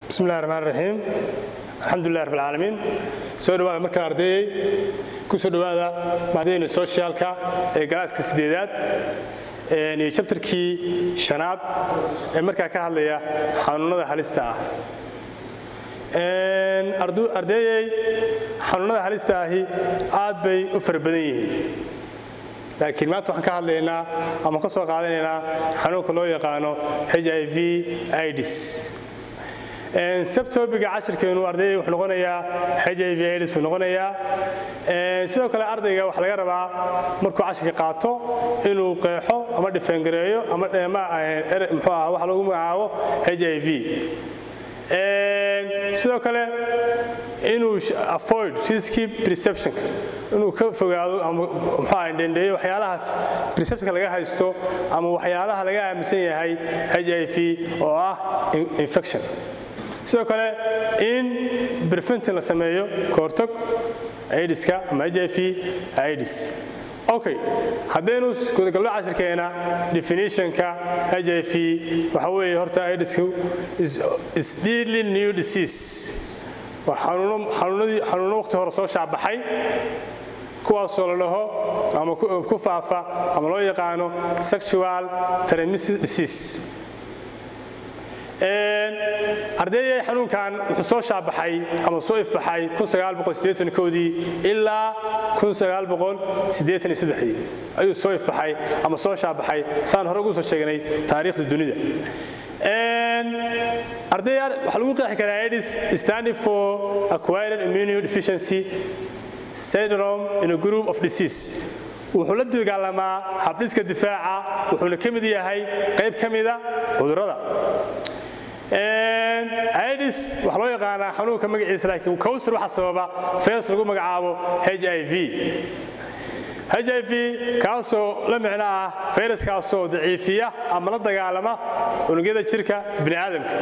bismi illahi raxmaan raxiim alxamdulilah rab alcaalamiin soo dhawaada markaa ardayey ku soo dhowaada maadadeyna soshiyaalka ee galaaska sideedaad iyo jabtarkii shanaad ee markaa ka hadlaya xanuunada halista ah ardeeyey xanuunada halista ahi aad bay u fara badan yihiin laakiin maanta waxaan ka hadlaynaa ama ka soo qaadanaynaa xanuunka loo yaqaano h i v ids sabtobiga cashirkeenu ardayga wuxuu noqonayaa h i v ids buu noqonayaa sidoo kale ardayga waxaa laga rabaa markuu cashirka qaato inuu qeexo ama dhifeengareeyo ama mxuu ah waxa lagu magacaabo h i v sidoo kale inuu avoid risky perceptionka inuu ka fogaado ama mxuu ah dhendheeyo waxyaalaha perceptionka laga haysto ama waxyaalaha laga aaminsan yahay h i v oo ah infection sidoo kale in berfentin la sameeyo kahortog idiska ama h i v idis okay haddaynu gudagallo cashirkeena definitionka h i v waxa weeye horta idisku is deadly new disease waa xanuuno waqti hore soo shaabaxay kuwaasoo la dhaho ama ku faafa ama loo yaqaano sexual transmitted disease ardeeyay xanuunkan wuxuu soo shaabaxay ama soo ifbaxay dii ilaa ayuu soo ifbaxay ama soo shaabaxay saan hore ugu soo sheegnay taariikhda dunida arday waxaa lagu qeexi karaa idis standing for acquired immune deficiency syndrome in a group of disease wuxuu la dagaalamaa habdhiska difaaca wuxuuna ka mid yahay qayb ka mida cudurrada idis waxaa loo yaqaanaa xanuunka magaciisa laakiin kowsar waxaa sababa fees lagu magacaabo h i v h i v kaasoo la micno ah fayraskaasoo daciifiya ama la dagaalama unugyada jirka bini aadamka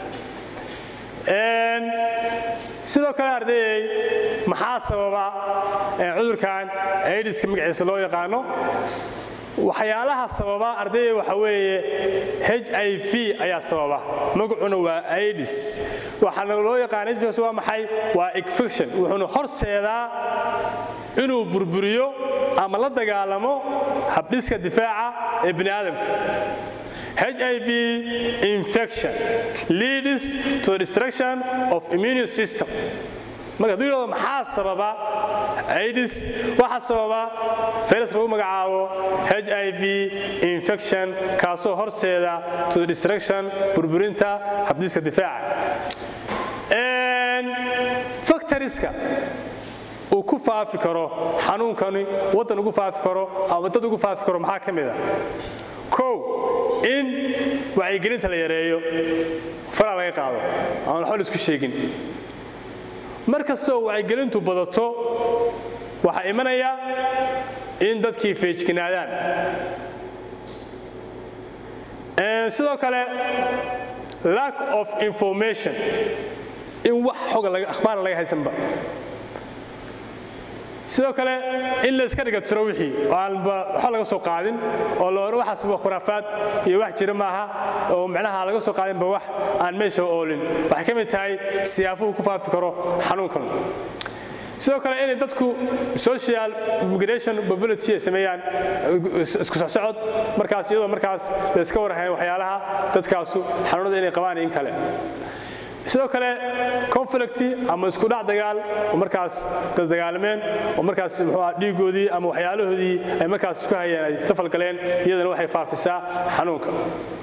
sidoo kale ardayey maxaa sababa cudurkan idiska magaciisa loo yaqaano waxyaalaha sababa ardayda waxa weeye h i v ayaa sababa magacuna waa idis waxaana loo yaqaana hs waa maxay waa infection wuxuuna horseedaa inuu burburiyo ama la dagaalamo habdhiska difaaca ee bini aadamka h i v infection leads to the destruction of immune system marka haduu yidhahdo maxaa sababa idis waxaa sababa fayras lagu magacaabo h i v infection kaasoo horseeda to the destruction burburinta habdiska difaaca factoriska uu ku faafi karo xanuunkani waddan ugu faafi karo ama dad ugu faafi karo maxaa ka mida kow in wacyigelinta la yareeyo faraa laga qaado aan waxba la isku sheegin mar kastoo wacyigelintu badato waxaa imanaya in dadkii feejignaadaan sidoo kale lack of information in wax xoga akhbaara laga haysanba sidoo kale in layska dhiga tiro wixii oo aanba waxba laga soo qaadin oo la hore waxaas waa khuraafaad iyo wax jira maaha oo micnaha laga soo qaadinba wax aan meesha oolin waxay ka mid tahay siyaafuhu ku faafi karo xanuunkan sidoo kale inay dadku social migration mobility ay sameeyaan isku socsocod markaas iyadoo markaas la iska warhayn waxyaalaha dadkaasu xanuunada inay qabaan in kale sidoo kale conflict ama isku dhac dagaal oo markaas dagaalameen oo markaas muxuu ah dhiigoodii ama waxyaalahoodii ay markaas isku hayeen ay isla falgaleen iyadana waxay faafisaa xanuunka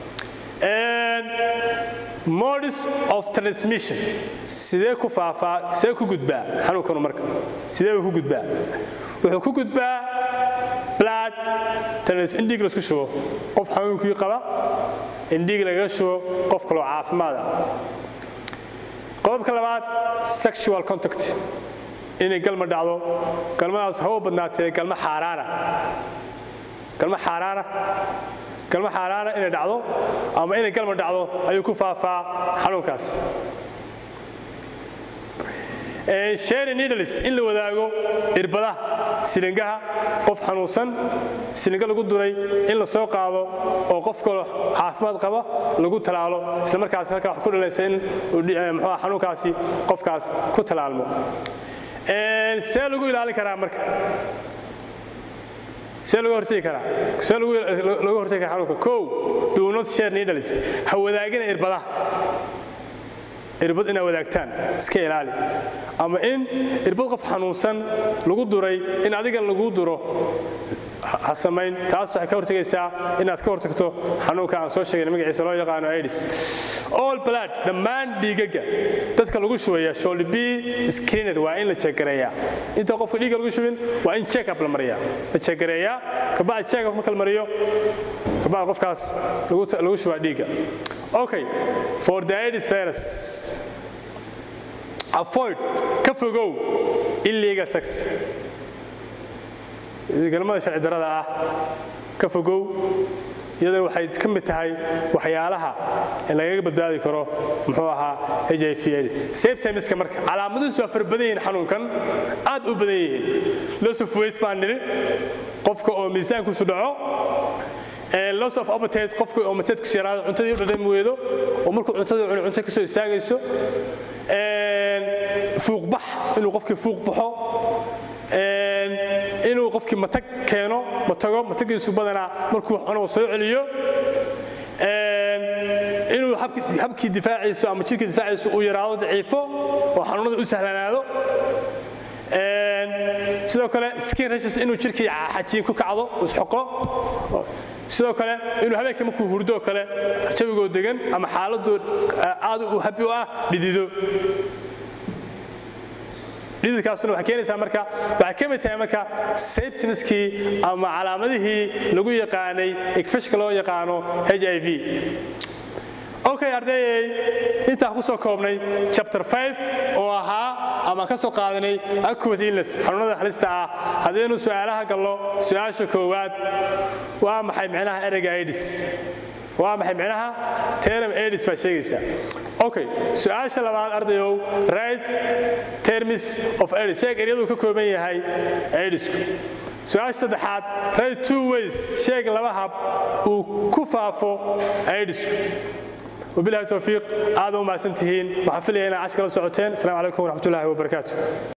modis of transmission sidee ku faafaa sidee ku gudbaa xanuunkanu marka sidee buu ku gudbaa wuxuu ku gudbaa blood in dhiig laisku shubo qof xanuunkii qaba in dhiig lagaga shubo qof kaloo caafimaada qodobka labaad sexual contact inay galma dhacdo galmadaas hawa badnaatee galma xaaraana galma xaaraana galma xaaraana inay dhacdo ama inay galma dhacdo ayuu ku faafaa xanuunkaas share needles in la wadaago irbadaha silingaha qof xanuunsan silinga lagu duray in la soo qaado oo qof kale caafimaad qaba lagu talaalo isla markaas halkaa wax ku dhalaysa in muxuu xanuunkaasi qofkaas ku talaalmo see lagu ilaalin karaa marka see laga hortegi karaa see laga hortegi karaa xanuunka kow do not share needles ha wadaagina irbadaha irbad inaad wadaagtaan iska ilaali ama in irbad qof xanuunsan lagu duray in adiga lagu duro ha samayn taas waxay ka hortegaysaa inaad ka hortagto xanuunka aan soo sheegay magaciisa loo yaqaano aids all blood dhammaan dhiigaga dadka lagu shubaya should be screened waa in la jegareeyaa inta qofka dhiigga lagu shubin waa in check up la mariyaa la jegareeyaa kabacdi check up marka la mariyo kabacdi qofkaas lagu shubaa dhiigga okay for the aids virus avoid ka fogow illegal sex galmada sharci darada ah ka fogow iyadana waxay ka mid tahay waxyaalaha lagaga badbaadi karo muxuu ahaa h i v septemiska marka calaamadihiisu waa fara badan yihiin xanuunkan aad u badan yihiin loss of weight baan nidhi qofka oo miisaankiisu dhaco loss of appetite qofka oo mateedkiisu yaraado cuntadii u dhadhami weedo oo markuu cuntadii cuni cunto kasoo istaagayso fuuqbax inuu qofkii fuuq baxo inuu qofkii matag keeno matago matagiisu badanaa markuu wax cuno soo celiyo inuu habkii difaaciisu ama jirkii difaaciisu uu yaraado daciifo oo xanuunada u sahlanaado sidoo kale skin rashes inuu jirkii xajiin ku kacdo isxoqo sidoo kale inuu habeenka markuu hurdo kale jawigoo degan ama xaaladdu aad u habi u ah dhidido dhididkaasuna waxay keenaysaa marka waxay ka mid tahay marka septimiskii ama calaamadihii lagu yaqaanay igfishka loo yaqaano h i v okay ardayey intaan ku soo koobnay chapter 5 oo ahaa ama ka soo qaadanay acute illness xanuunada halista ah haddaynu su'aalaha gallo su'aasha koowaad waa maxay micnaha ereyga aids waa maxay micnaha term aids baa sheegaysaa okay su'aasha labaad ardayow right terms of aids sheeg eryaduu ka kooban yahay aidsku su-aasha saddexaad right two ways sheeg laba hab uu ku faafo aidsku وبالله التوفيق هذا وما سنتهين وحفلي هنا عشر ساعتين السلام عليكم ورحمة الله وبركاته